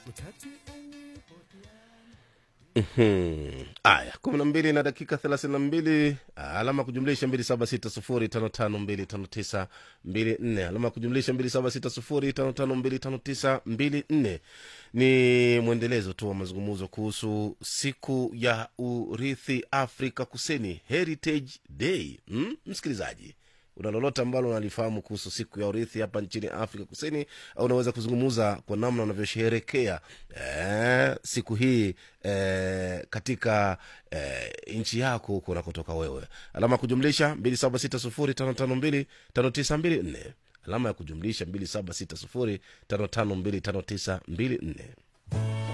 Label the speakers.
Speaker 1: Mhm. aya kumi na mbili na dakika thelathini na mbili alama kujumlisha mbili saba sita sufuri tano tano mbili tano tisa mbili nne alama kujumlisha mbili saba sita sufuri tano tano mbili tano tisa mbili nne ni mwendelezo tu wa mazungumzo kuhusu siku ya urithi afrika kusini heritage day mm? msikilizaji una lolote ambalo unalifahamu kuhusu siku ya urithi hapa nchini afrika kusini au unaweza kuzungumza kwa namna unavyosherehekea eh, siku hii eh, katika eh, nchi yako huko unakotoka wewe alama ya kujumlisha 2760552594 alama ya kujumlisha 2760552594